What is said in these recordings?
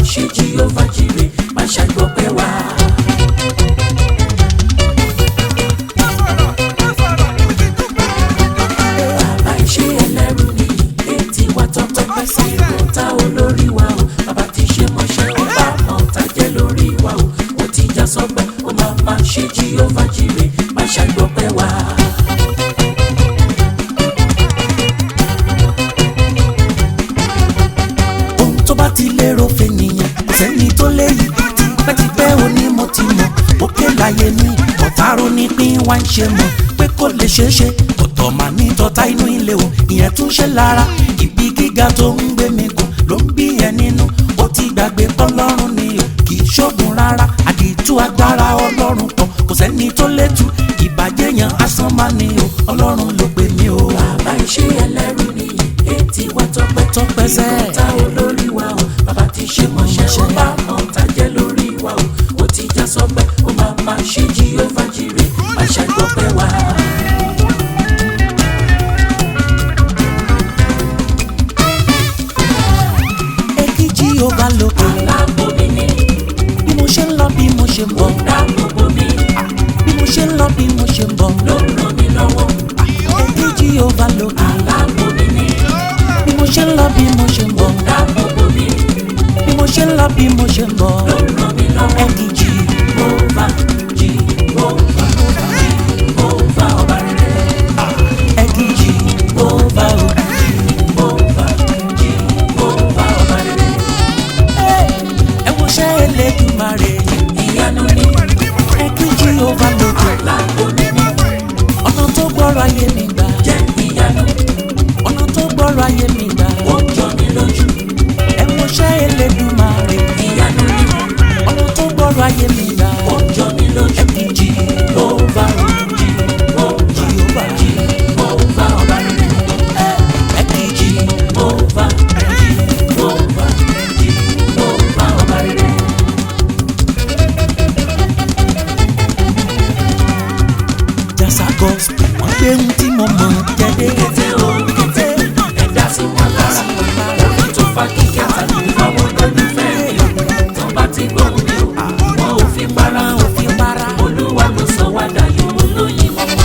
ṣe Jèhófà jírè má ṣàgbọ́pẹ́ wá. bàbá iṣẹ́ ẹlẹ́rù ni etí wa tọpẹ́ sí ìkọta olórí wa o bàbá ti ṣe mọ́ṣẹ́ ó bá mọ̀ tájẹ́ lórí wa o ó ti já sọpẹ́ ó máa má ṣe Jèhófà jírè má ṣàgbọ́pẹ́ wá. ohun tó bá ti lérò fènìyàn kò sẹ́ni tó léyìí tipẹ́tipẹ́ òní mo ti mọ̀ òkè láyé mi ọ̀tárò ní pín wá ń ṣe mọ̀ pé kò lè ṣeé ṣe ọ̀tọ̀ mà ní tọ́ta inú ilé o ìyẹn tún ṣe lára ibi gíga tó ń gbé mi gùn ló ń bí ẹ nínú ó ti gbàgbé pọ́lọ́run ni o kì í ṣoògùn rárá àdìtú agbára ọlọ́run kan kò sẹ́ni tó létú ìbàjẹ́ yan asán má ni o ọlọ́run ló gbé mi o. bàbá iṣẹ́ ẹlẹ́rù ni etí wa tọpẹ́ tọpẹ́ sẹ́. ta olórí wa o bàbá ti ṣe mọ̀ṣẹ́ ó bá mọ̀ tájẹ́ lórí wa o ó ti já sọpẹ́ ó máa má ṣe Jèhófà jírè má ṣàgbọ́pẹ́ wá. èkìjì ó bá lókè. aláàbò mi ni. bí mo ṣe ń lọ bí mo ṣe ń bọ̀. dáàbòbò mi. bí mo ṣe ń lọ bí mo ṣe ń bọ̀. ló ń ràn mí lọ́wọ́. èkìjì ó bá lókè. aláàbò mi ni. bí mo ṣe ń lọ bí mo ṣe ń bọ̀. dáàbòbò mi. bí mo ṣe ń lọ bí mo ṣe ń bọ̀. ló ń ràn mí lọ́wọ́. èkìjì ó bá jì ó bá jì ó bá ọba rere. èkìjì ó bá ó jì ó bá jì ó bá ọba rere ẹ wo ṣẹ́ Elédùmarè ìyanu ni ẹ kí Jèhófà lókè lágbo níní ọ̀nà tó gbọ́rọ̀ ayé mi gbà jẹ́ ìyanu ọ̀nà tó gbọ́rọ̀ ayé mi gbà ó jọ ní lójú ẹ wo ṣẹ́ Elédùmarè ìyanu ni ọ̀nà tó gbọ́rọ̀ ayé mi gbà ó jọ ní lójú ẹ kí Jèhófà Jèhófà Jèhófà ọba rere ẹ kí Jèhófà Jèhófà Jèhófà ọba rere. jasa gospel wọn gbé ohun tí mo mọ jẹdé. kété o kété ẹ̀dá sí wọn lára orí tó fa kíkẹ́ tàbí fáwọn olólùfẹ́ mi tó bá ti gbọ́ mi o wọn ò fi para ò fi para olúwa ló sọ wá dayọ̀ olóyin mọ́mọ́.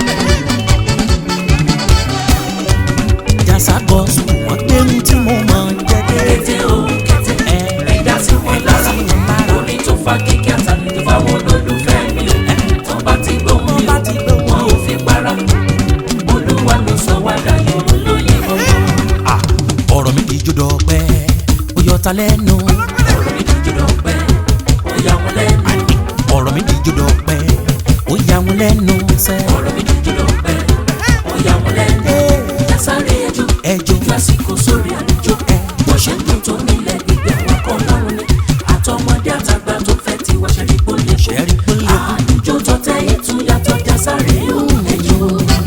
jasa gospel wọn gbé ohun tí mo mọ jẹdé. kété o kété ẹ̀dá sí wọn lára orí tó fa kíkẹ́ tàbí fáwọn olólùfẹ́ mi o tó bá ti gbọ́ mi o wọn ò fi para olúwa ló sọ wá dayọ̀ olóyin mọ́mọ́. ọ̀rọ̀ mi kìí jódò pẹ́ ó yọ ta lẹ́nu. ọ̀rọ̀ mi díjú dọ̀pẹ́ ó yà wọ́n lẹ́nu. ọ̀rọ̀ mi kìí jódò pẹ́ ó yà wọ́n lẹ́nu sẹ́. ọ̀rọ̀ mi díjú dọ̀pẹ́ ó yà wọ́n lẹ́nu. yasare ẹjọ́ ẹjọ́ lásìkò sórí àlejò bó ṣe ń dùn tó nílẹ̀ gbígbẹ́ wọn kọ́ lọ́rùn ni àtọmọdé àtàgbà tó fẹ́ ti wá ṣẹ́rí pólé ṣẹ́rí pólé. àlùjọ tọ́tẹ́ ètò yàtọ̀ jásáré òun ẹjọ́.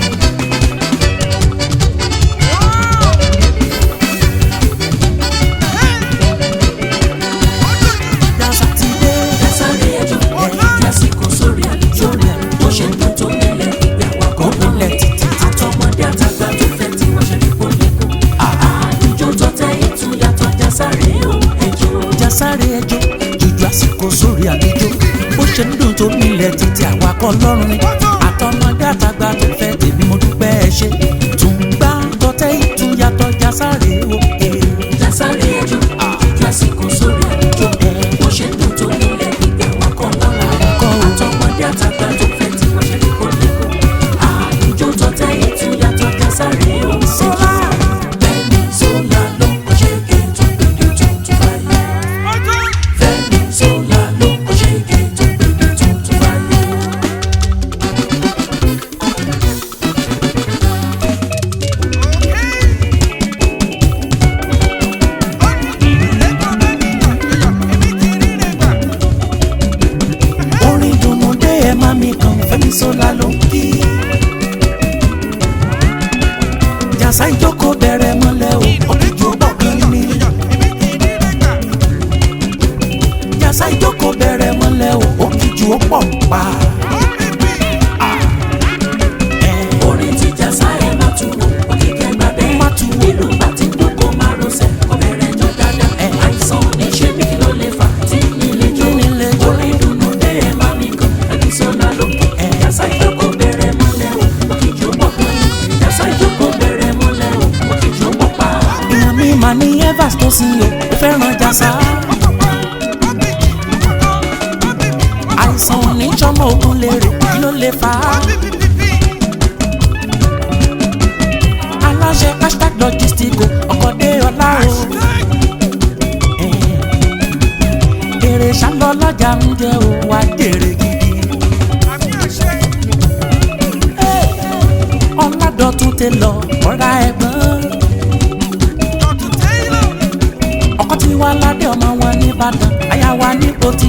jasa ti dé. yasare ẹjọ́ lásìkò sórí àlejò bó ṣe ń dùn tó nílẹ̀ gbígbẹ́ wọn kọ́ lọ́rùn nílẹ̀ ni títí. àtọmọdé àtàgbà tó fẹ́ ti wá ṣẹ́rí pólé àlùjọ tọ́tẹ́ ètò yàtọ̀ jásáré òun ẹjọ́. jásáré ẹjọ́ jùjú àsìkò sórí àlejò bó ṣe ń dùn tó nílẹ̀ títí àwa kọ́ lọ́rùn ni àtọmọdé àtàgbà tó fẹ́ tèmi mo dúpẹ́ ẹ ṣe tún gbá tọ́tẹ́ ìtúyàtọ̀ jásáré òkè. Jásáré ẹjọ́ lásìkò sórí àlejò bó ṣe ń dùn tó nílẹ̀ gbígbẹ́ wọn kọ́ lọ́la Kọ́ o. àtọmọdé àtàgbà tó fẹ́ tí wọ́n ṣe lè kó lẹ́kọ̀ọ́ àlùjọ tọ́tẹ́ ètò yàtọ̀ Jásáré òun ṣèjì Fẹ́mi Ṣọlá ló ń ṣe ké tó gbèdé tó tún fàyè Fẹ́mi Ṣọlá ló ń ṣe ké tó gbèdé tó tún fàyè. orin dùnnú dé ẹ má mi kàn Fẹ́mi Ṣọlá ló ń kí. jàsá ìjókòó bẹ̀rẹ̀ mọ́lẹ̀ o òkìjú bọ̀ kan ní. jàsá ìjókòó bẹ̀rẹ̀ mọ́lẹ̀ o òkìjú ó pọ̀ pa. orin tí jásá ẹ má tu wò òkìkẹ́ gbà bẹ́ẹ̀ Má tu wò. ìlú bá ti dún kó má rọṣẹ́ kó bẹ̀rẹ̀ jọ dáadáa àìsàn oníṣẹ́ mi ló sá àìsàn oníjọmọ ogun lè rè kí ló lè fà á. aláṣẹ hashtag logistico ọkọ̀dé ọlá o. èrè ṣálọ lọ́jà ń jẹ́ o wá jèrè gidi. ọ̀làdọ̀tún tẹ lọ ọ̀rá ẹ̀gbọ́n. ọkọ tí wàá ládé ọmọ wọn nìbàdàn àyà wa ní pòtì.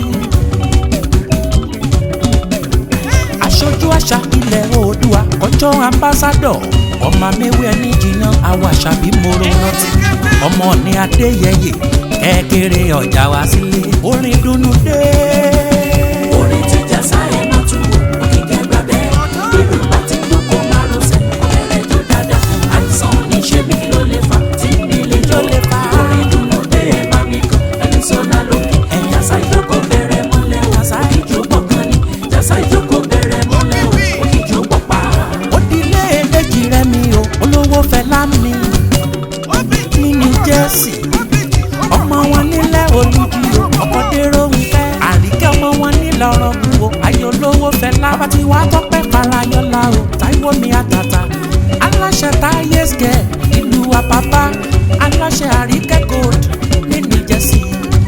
aṣojú àṣà ilẹ̀ oòdùà ọjọ́ ambassadọ̀ ọmọ mẹ́wẹ́ ní jìnnà àwọn àṣàbí moro rántí ọmọ ní adéyẹyẹ kékeré ọjà wá sílé orin dùnnú dé. orin ti jásá ẹ má tún wò òkìkẹ́ gbà bẹ́ẹ̀ èrò bá ti dúkọ́ márosẹ̀ ọ̀rẹ́ tó dáadáa àìsàn oníṣẹ́ mi kí ló lè fà tí mi lè jó lè fà orin dùnú dé ẹ bá mi kàn ẹni sọ́nà lókè jásá ìjókòó bẹ̀rẹ̀ mọ́lẹ̀ o òkìjú pọ̀ kan ní jásá ìjókòó bẹ̀rẹ̀ mọ́lẹ̀ o òkìjú pọ̀ pa. ó dilé èjì rẹ mi o olówó fẹlá mi mi ní jẹ́sì ọmọ wọn nílẹ̀ olùjì o ọkọ̀ dérò ń fẹ́ àríkẹ́ ọmọ wọn nílẹ̀ ọ̀rọ̀ bu o ayé olówó fẹlá bá ti wá tọ́pẹ́ farayọ́lá o táíwò mi àtàtà aláṣẹ táyé skẹ ìlú àpápá aláṣẹ àríkẹ́ gold ní ní jẹ́sì.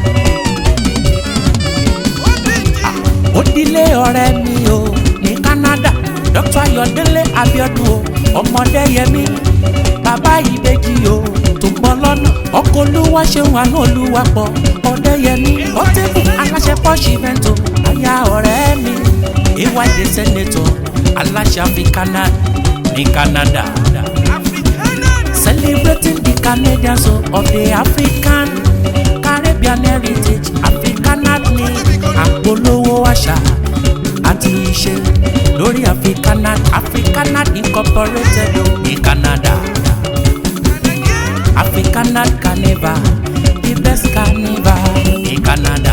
ó dilé ọ̀rẹ́ mi o ní Canada Dr. Ayọ̀délé Abíọ́dún o ọmọdé yẹmi bàbá ìbejì o tó pọ̀ lọ́nà ọkọ̀ olúwa ṣeun àánú olúwa pọ̀ ọdẹ yẹmi ọtẹ́bù aláṣẹ pọ́ṣì mẹ́tò aya ọ̀rẹ́ mi ìwádìí sẹ́nẹ̀tọ̀ aláṣẹ Africana ní Canada celebrating the Canadians o of the African Caribbean heritage Africanat ní àpolówó àṣà àti ìṣe lórí Africanat Africanat incorporated o ní Canada Africanat carnival the best carnival ní Canada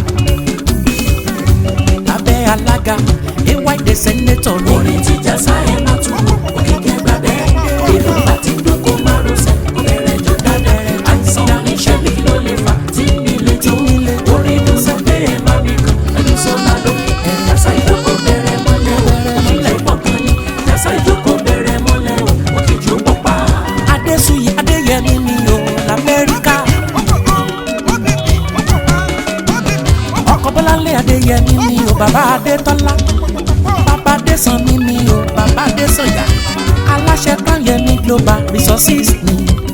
lábẹ́ alága ay senator ní orin ti jásá ẹ má tún wò òkìkẹ́ gbà bẹ́ẹ̀ èrò bá ti dúkọ́ márosẹ̀ ọ̀rẹ́ tó dáadáa àìsàn oníṣẹ́ mi kí ló lè fà tí mi lè jó orin dùnú dé ẹ bá mi kàn ẹni sọ́nà lókè jásá ìjókòó bẹ̀rẹ̀ mọ́lẹ̀ o òkìlẹ̀ pọ̀ kan ní jásá ìjókòó bẹ̀rẹ̀ mọ́lẹ̀ o òkìjú pọ̀ pa. Adésùyí Adéyẹmí mi o l'Amẹ́ríkà ọkọ̀ Bọ́láńlé Adéyẹmí mi o bàbá Adétọ́lá bàbá Adésànmí mi o bàbá Adésànyà aláṣẹ Kányẹmí global resources ni.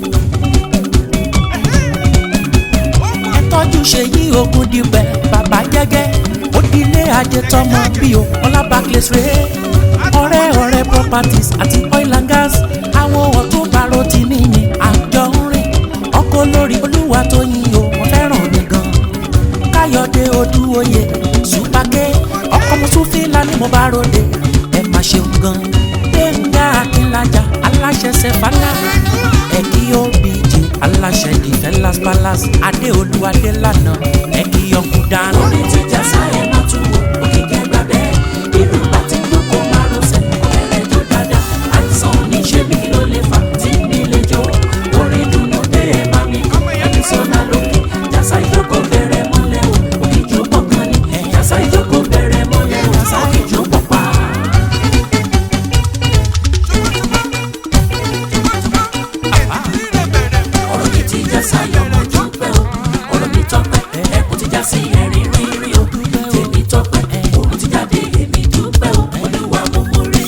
ẹ tọ́jú Ṣèyí Ògúndìpẹ̀ bàbá jẹ́gẹ́ òdìlé ajé tọmọ bí o ọlá barclays rèé ọ̀rẹ́ ọ̀rẹ́ properties àti oil and gas àwọn ọ̀tún bàrò tí mi ní àjọ ń rìn ọkọ̀ lórí olúwa tó yin o wọ́n fẹ́ràn mi gan káyọ̀dé odúoyè ṣùpàkẹ́ ọkọ̀ mùsùlùmí ni mo bá ròde ẹ má ṣeun gan gbẹ̀ngà akínlájà aláṣẹ sẹfàlà ẹ̀kí obìjì aláṣẹ defenlas palace adéolú adélànà ẹ̀kí ọkùn dáná. orin ti jásá ẹ má tún wò òkìkẹ́ gbà bẹ́ẹ̀ èrò bá ti dúkọ́ márosẹ̀ ọ̀rẹ́ tó dáadáa àìsàn oníṣẹ́ mi kí ló lè fà tí mi lè jó orin dùnú dé ẹ bá mi kàn ẹni sọ́nà lókè jásá ìjókòó bẹ̀rẹ̀ mọ́lẹ̀ o òkìjú pọ̀ kan ní jásá ìjókòó bẹ̀rẹ̀ mọ́lẹ̀ o òkìjú pọ̀ pa. ọ̀rọ̀ mi ti já sáyọ̀ mo dúpẹ́ o ọ̀rọ̀ mi tọ́pẹ́ ẹkùn ti já sí ẹ̀rín rírí o tèmi tọ́pẹ́ òun ti jáde èmi dúpẹ́ o olúwa mo mọ̀rẹ́.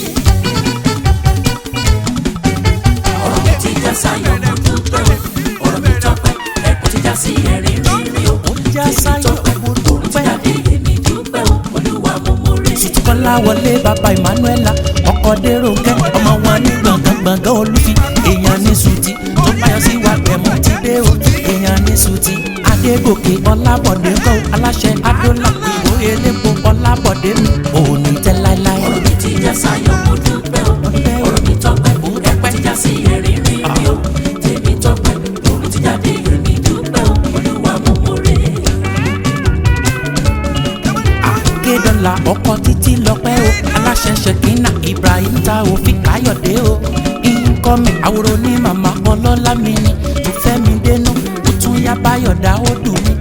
ọ̀rọ̀ mi ti já sáyọ̀ mo dúpẹ́ o ọ̀rọ̀ mi tọ́pẹ́ ẹkùn ti já sí ẹ̀rín rírí o já tèmi sáyọ̀ tọ́pẹ́ mo òun ti dúpẹ́. jáde èmi dúpẹ́ o olúwa mo mọ̀rẹ́. kọ́lá wọlé bàbá emmanuela ọkọ̀ dérò kẹ́ ọmọ wọn ní gbọ̀ngàn gbọ̀ngàn olùfi èèyàn ní sùtì tó báyọ̀ sí wa gbẹ̀mú ti dé o èèyàn ní sùtì adégòkè ọlábọ̀dé kọ́ aláṣẹ adólà ìwò elépo ọlábọ̀dé mi òní tẹ́ láéláé. ọ̀rọ̀ mi ti já sáyọ̀ mo dúpẹ́ o ọ̀rọ̀ mi tọ́pẹ́ ẹ̀pẹ́ ti já sí ẹ̀rín rírí o tèmi tọ́pẹ́ òun ti jáde èmi dúpẹ́ o olúwa mo mọ̀rẹ́. akédọ́là ọkọ̀ títí lọ́pẹ́ o aláṣẹ ṣèkínà ibrahim ta òfin káyọ̀dé o ìkọ́mi àwòrán ní màmá ọlọ́lá mi ni tó fẹ́ mi dénú ó tún yá báyọ̀dá ó dùn mí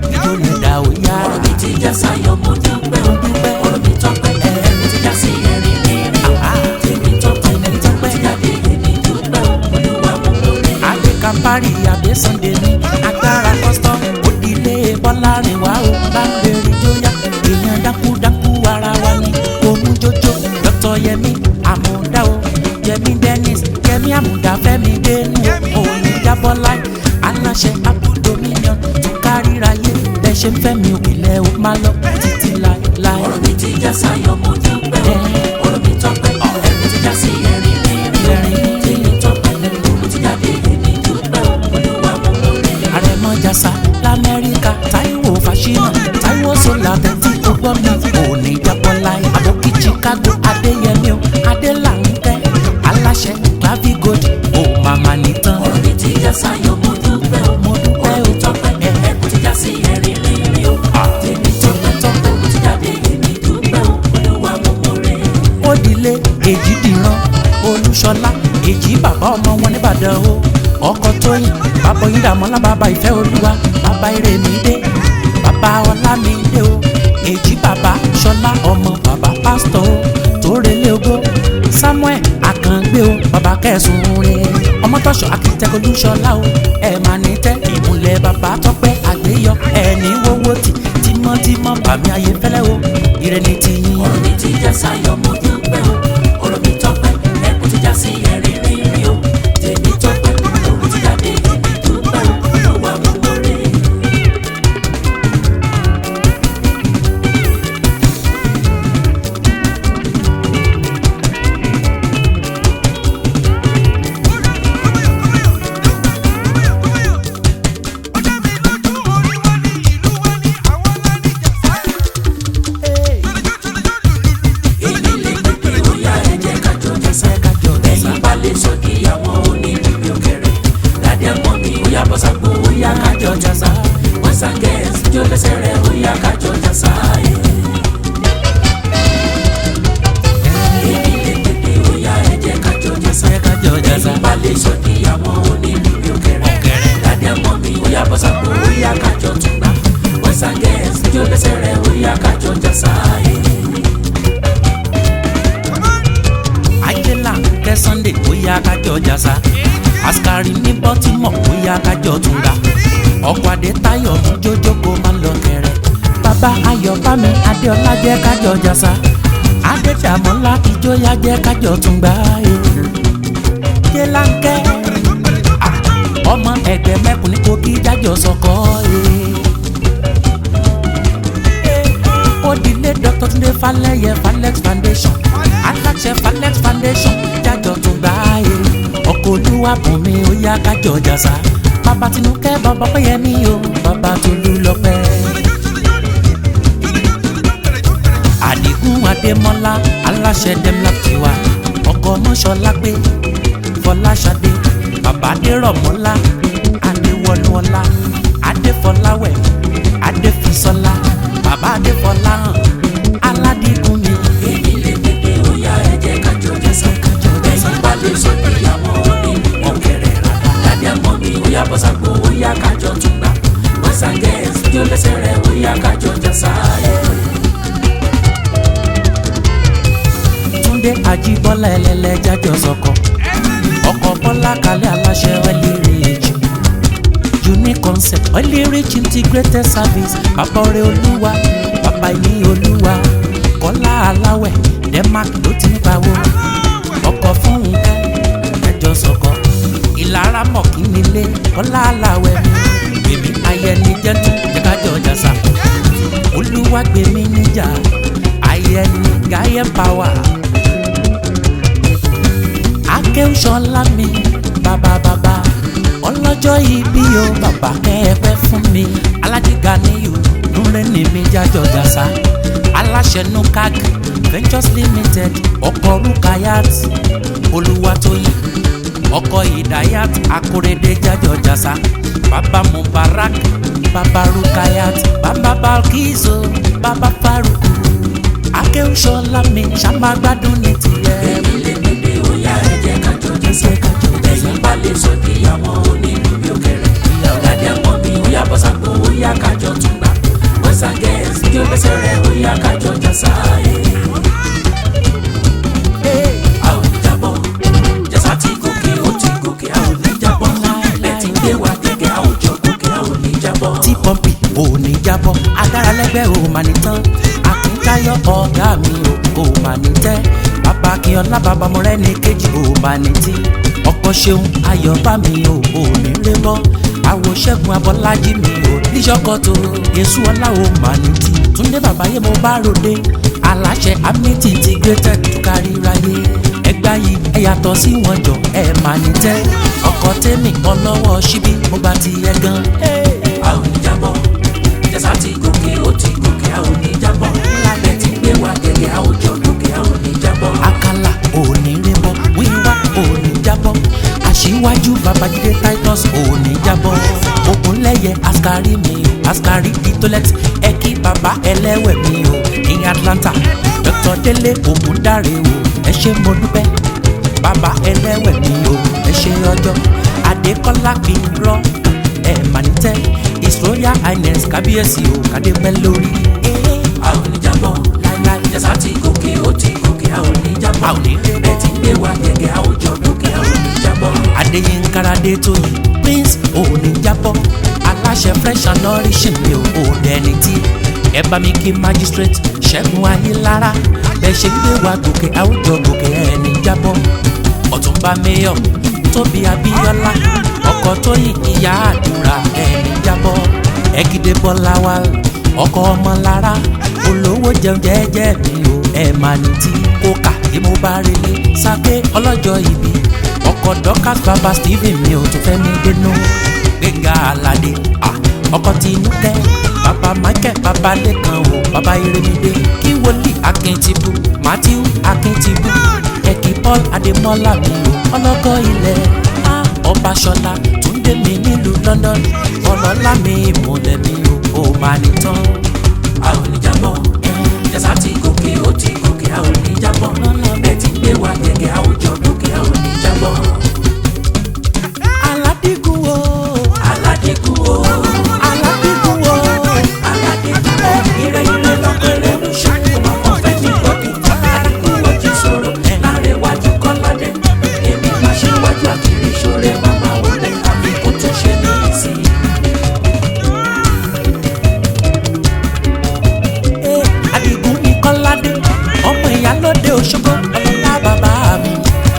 já sáyọ̀ mo dúpẹ́ o ọ̀rọ̀ mi tọ́pẹ́ ẹ̀rín ti já sí ẹ̀rín rírì o tèmi tọ́pẹ́ ẹ̀rín tọ́pẹ́ ti jáde èmi dúpẹ́ o olúwa mo lórí. adé kampari adé sunday ní agbára custom òdìlé bọ́lárin wá o bá ń bèrè jóyà èèyàn dákúdákú ara wa ní òun jójó dr yẹmi àmúdá o yẹmi dennis yẹmi àmúdá fẹmi dénú òun jábọ́lá aláṣẹ apple dominion tó kárìíra yé bẹ́ẹ̀ ṣe ń fẹ́mi òkèlè ó má lọ títí láéláé. ọ̀rọ̀ mi ti já sáyọ̀ mo dúpẹ́ o ọ̀rọ̀ mi tọ́pẹ́ ẹ̀rín ti já sí ẹ̀rín rírì o tèmi tọ́pẹ́ ẹ̀rín ti jáde èmi dúpẹ́ o olúwa mo lórí. àrẹ̀mọ jàsà lamẹ́ríkà táíwò fàṣínà táíwò sọlá tẹ̀tí tó gbọ́ mi òní jábọ́lá àbókí chicago adéyẹmí o adélànkẹ́ aláṣẹ clavigold ó màmá nìtàn. ọ̀rọ̀ mi ti já sáyọ̀ mo dúpẹ́ o mo dúpẹ́ ọ̀rọ̀ o mi tọ́pẹ́ ẹ̀rín ti já sí ẹ̀rín rírì o tèmi tọ́pẹ́ tọ́pẹ́ ti jáde èmi dúpẹ́ o olúwa mo lórí. òdìlé èjì dìran olúṣọlá èjì bàbá ọmọ wọn nìbàdàn o ọkọ tóyìn bàbá oyin dàmọ́lá bàbá ìfẹ́ olúwa bàbá ìrèmídé bàbá ọlámídé o èjì bàbá ṣọlá ọmọ bàbá pásítọ̀ o tórelé ogó samuel akàngbé o bàbá kẹsùn rè ọmọtọ́ṣọ akitẹ́kọ̀ olúṣọlá o ẹ̀ máa ní tẹ́ ìmùlẹ̀ bàbá tọ́pẹ́ àgbéyọ ẹ̀ ní wọ́wọ́ tì tímọ́tímọ́ bàmí ayé fẹ́lẹ́ o ìrẹ́ni tiyín. ọ̀rọ̀ mi ti já sáyọ̀ mo dúpẹ́ o ọ̀rọ̀ mi tọ́pẹ́ ẹ̀kún ti já sí ẹ̀rín rírì o tèmi tọ́pẹ́ òun ti jáde èmi dúpẹ́ o olúwa mo lórí. èmi lè pèpè bóyá ẹ jẹ́ ká jọ jẹ́ sẹ́ ẹ̀yin bá lè sọ kí àwọn onírúurú òkèrè dádé mọ́ mi bóyá bọ́sàgbó bóyá ká jọ jẹ́ sá wọ́n sàgẹ́sì jó lẹ́sẹ̀ rẹ̀ bóyá ká jọ jẹ́ sá ẹ̀. èmi lè pèpè bóyá ẹ jẹ́ ká jọ jẹ́ sá ẹ̀yin bá lè sọ kí àwọn onírúurú òkèrè dádé mọ́ mi bóyá bọ́sàgbó bóyá ká jọ tún gbà wọ́n sàgẹ́sì jó lẹ́sẹ̀ rẹ̀ bóyá ká jọ jẹ́ sá ẹ̀. ayéla kẹ sunday bóyá kájọ jàsá askari ní baltimore bóyá kájọ túnga ọkọ adé táyọ mú jójó kó má lọ kẹrẹ bàbá ayọ̀ bámi adéọlá jẹ kájọ jàsá adédàmọlá ìjọyà jẹ kájọ túnga ayéla kẹ ọmọ ẹgbẹ mẹkùn ní kogi jájọ sọkọ òdìlé dr tunde falẹyẹ falex foundation aláṣẹ falex foundation jájọ tún gbà yé ọkọ olúwa bùn mi ó yá kájọ jàsá bàbá tinúkẹ́ bàbá péyẹmí o bàbá tolú lọ́pẹ́. àdìgún adémọ́lá aláṣẹ demla tiwa ọkọ mọ́ṣọ́lá pé fọláṣadé bàbá adérọ̀mọ́lá adéwọlúọlá adéfọláwẹ̀ adéfisọ́lá bàbá adéfọláhàn aládìgún mi. èmi lè pèpè bóyá ẹ jẹ́ ká jọ jẹ́ sá ẹ̀yin bá lè sọ kí àwọn onírúurú òkèrè dádé mọ́ mi bóyá bọ́sàgbó bóyá ká jọ tún gbà wọ́n sàgẹ́sì jó lẹ́sẹ̀ rẹ̀ bóyá ká jọ jẹ́ sá ẹ̀. túndé ajíbọ́lá ẹlẹ́lẹ́ jájọ sọkọ ọkọ̀ bọ́lá kalẹ̀ aláṣẹ ọ̀lẹ́rẹ̀ẹ́jì unique concept ọ̀lẹ́rẹ̀ẹ́jì integrated service bàbá ọ̀rẹ́ olúwa bàbá ìní olúwa kọ́lá aláwẹ̀ denmark ló ti ń pawó ọkọ̀ fún nǹkan ẹjọ́ sọkọ ìlara mọ̀kí nílé kọ́lá aláwẹ̀ mi gbèmí ayẹni jẹ́tù jẹ́kájọ́ jàsà olúwa gbèmí níjà ayẹni gáyẹ pàwà akéwùsọ̀lá mi bàbá bàbá ọlọ́jọ́ ìbí o bàbá kẹ́ẹ̀pẹ́ fún mi aládìgá níyù núrẹ́ ní mi jájọ gàṣà aláṣẹ nukag ventures limited ọkọ̀ rukayat olúwatóyìn ọkọ̀ ìdáyàt akóredé jájọ jàṣà bàbá mubarak bàbá rukayat bàbá balkizo bàbá faruku akéwùsọ̀lá mi ṣàmàgbádùn ní tiẹ̀. èmi lè pèpè bóyá ẹ jẹ́ ká jọ jẹ́ sá ẹ̀yin bá lè sọ kí àwọn onírúurú òkèrè dádé mọ́ mi bóyá bọ́sàgbó bóyá ká jọ tún gbà wọ́n sàgẹ́sì jó lẹ́sẹ̀ gbẹ́sẹ̀ rẹ̀ ó yá kájọ jà sáyé. a ò ní jábọ́ jẹ́sà ti gòkè ó ti gòkè a ò ní jábọ́ bẹ́ẹ̀ ti gbé wa gẹ́gẹ́ a ò jọ gòkè a ò ní jábọ́. tí pọ́ǹpì ò ní jábọ́ agbára lẹ́gbẹ́ ò mà ní tán akíntayọ̀ ọ̀gá mi ò ò mà ní tẹ́ bàbá akínyọ̀lá bàbá mọ̀rẹ́ ní kejì ò mà ní tí ọkọ̀ ṣeun ayọ̀ bá mi ò ò ní lé mọ́ àwọ̀ ṣẹ́gun abọ́lájí mi ò níṣọ́kọ̀tò yéṣu ọlá ò mà ní tí túndé bàbá yé mo bá ròde aláṣẹ amity integrated tó kárí ráyé ẹgbà yìí ẹ yàtọ̀ sí wọn jọ ẹ mà ní tẹ́ ọkọ̀ tèmi ọlọ́wọ́ síbí mo gbà ti ẹ gan. a ò ní jábọ́ jẹ́sà ti gòkè ó ti gòkè a ò ní jábọ́ bẹ́ẹ̀ ti gbé wa gẹ́gẹ́ a ò jọ gòkè a ò ní jábọ́. àkàlà òní rébọ wíwá òní jábọ́ aṣíwájú babájídé titus òní jábọ́ ògúnlẹ̀yẹ askari mi o askari ditolet ẹkí baba ẹlẹ́wẹ̀ mi o ní atlanta dr délé ògúndáre o ẹ ṣé mo dúpẹ́ baba ẹlẹ́wẹ̀ mi o ẹ ṣé ọjọ́ adékọ́lá kì í rọ ẹ mà ní tẹ́ his royal highness kábíyèsí o kàdé pẹ́ lórí. a ò ní jábọ́ láíláí jẹ́sà ti gòkè ó ti gòkè a ò ní jábọ́ A ò ní jábọ́. bẹ́ẹ̀ ti gbé wa gẹ́gẹ́ a ò jọ gòkè a ò ní jábọ́. adéyínkáradé tó yìí prince òní jábọ́ aláṣẹ fresh and nourishing mi ò òde ẹni tí ẹ bá mi kí magistrate ṣẹ́gun ayélára bẹ́ẹ̀ ṣe gbé wa gòkè àwùjọ gòkè ẹni jábọ́ ọ̀túnba mayor tóbi abíọ́lá ọkọ̀ tóyìn ìyá àdúrà ẹni jábọ́ ẹ̀gídé bọ́lá wa ọkọ̀ ọmọlára olówó jẹun jẹ́jẹ́ mi ò ẹ̀ máa ní tí kókà tí mo bá relé sáké ọlọ́jọ́ ìbí ọkọ̀ dọ́kàs bàbá stephen mi ò tún fẹ́ mi dénú gbẹ̀ngà aládé ah, ọkọ̀ tinúkẹ́ bàbá michael bàbá lẹ́kan o bàbá iremide kí wòlíì akíntìbù matthew akíntìbù ẹ̀kí paul adémọ́lá mi o ọlọ́kọ̀ ilẹ̀ ah, ọbaṣọlá túndé mi nílùú london ọlọ́lá mi ìmùlẹ̀ mi o ò máa ní tán. a ò ní jábọ́ jẹ́sà ti gòkè ó ti gòkè a ò ní jábọ́ bẹ́ẹ̀ ti gbé wa gẹ́gẹ́ a ò jọ gòkè a ò ní jábọ́. aládìgún o aládìkú o aládìgún o aládìkú o ire ire lọ́pẹ̀rẹ̀ ló ṣe ọmọ ọ̀fẹ́ ní gbọ́dọ̀ aládìkú o jí sọ̀rọ̀ láàrin iwájú kọ́ládé èmi máa ṣe wájú àkìrí ìṣòro màmá wọlé àbí kò tún ṣe ní ìsìn. Eh, Adigun ní Kọ́ládé ọmọ ìyálóde Òṣogbo ọlọ́lá bàbá mi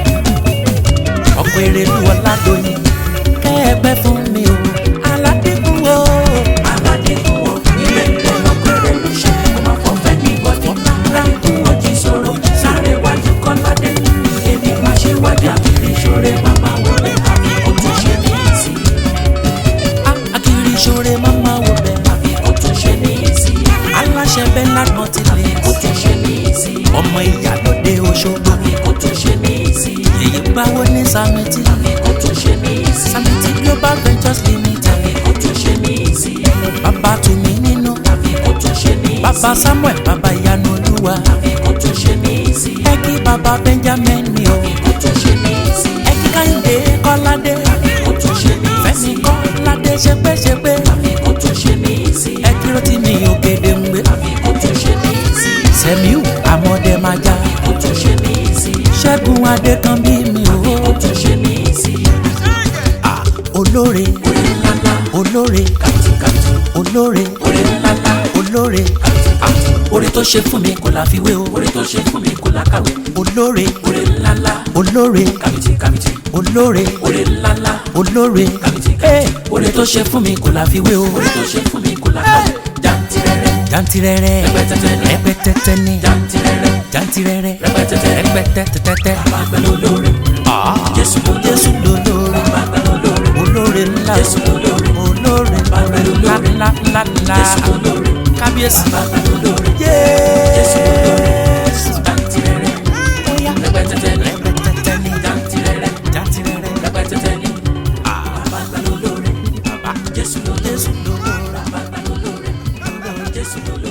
ọkọ̀ èrè lù ọ̀làdọ́yìn kẹ́ẹ̀pẹ́ fún mi o aládìgún o aládìkú o ire ire lọ́pẹ̀rẹ̀ ló ṣe ọmọ ọ̀fẹ́ ní gbọ́dọ̀ aládìkú o jí sọ̀rọ̀ láàrin iwájú kọ́ládé èmi máa ṣe wájú àkìrí ìṣòro màmá wọlé àbí kò tún ṣe ní ìsìn. Ah, akiri ìṣòro máma wò bẹ́ẹ̀ àbí kò tún ṣe ní ìsìn. aláṣẹ bẹ́ẹ̀ ládùn ti lè kò tún ṣe ní ìsìn. ọmọ ìyálóde Òṣogbo àbí kò tún ṣe ní ìsìn. èyí gbáwó ní Samiti àbí kò tún ṣe ní ìsìn. Samiti Global Ventures Limited àbí kò tún ṣe ní ìsìn. bàbá tùmí nínú àbí kò tún ṣe ní ìsìn. bàbá Samuel bàbá ìyanu olúwa àbí kò tún ṣe ní ìsìn. ẹ kí bàbá Benjamin mi o àbí kò tún ṣe ní ìsìn. ẹ kí Káyọ̀dé Kọ́ládé àbí kò tún ṣe ní Fẹ́mi ìsìn. Kọ́ládé ṣepéṣepé àbí kò tún ṣe ní ìsìn. ẹ kí ló ti mi ògèdè ń gbé àbí kò tún ṣe ní ìsìn. Sẹ̀míù àmọ́dé máa já àbí kò tún ṣe ní ìsìn. Ṣẹ́gun Adékànbí mi àbí kò o tún ṣe ní ìsìn. Ah, olóore orí ńlá ńlá olóore kàtìkàtì. olóore orí ńlá ńlá olóore kàtìkàtì. oore tó ṣe fún mi kò láfiwé o orí tó ṣe fún mi kò lákàwé. olóore orí ńlá ńlá olóore kàbìtì kàbìtì. olóore orí ńlá ńlá olóore kàbìtì Eh, kàbìtì. oore tó ṣe fún mi kò láfiwé o orí tó ṣe fún mi kò lákàwé. jàǹtìrẹrẹ jantirẹrẹ Rẹpẹtẹtẹ ni. rẹpẹtẹtẹ ni jàǹtìrẹrẹ jantirẹrẹ Rẹpẹtẹtẹ. rẹpẹtẹtẹtẹ bàbá lólórí. jésù lólórí. jésù lolóore bàbá lólórí. olóore ńlá jésù lólórí. olóore Bàbá ńlá lolóore. ńlá ńlá ńlá jésù lólórí. kábíyèsí bàbá lólórí. jésù lolóore. jàǹtìrẹrẹ Oya. rẹpẹtẹtẹ ni. rẹpẹtẹtẹ ni jàǹtìrẹrẹ jantirẹrẹ rẹpẹtẹtẹ ni. bàbá lólórí. bàbá jésù lólórí. jésù lolóore bàbá lólórí. jésù lólórí.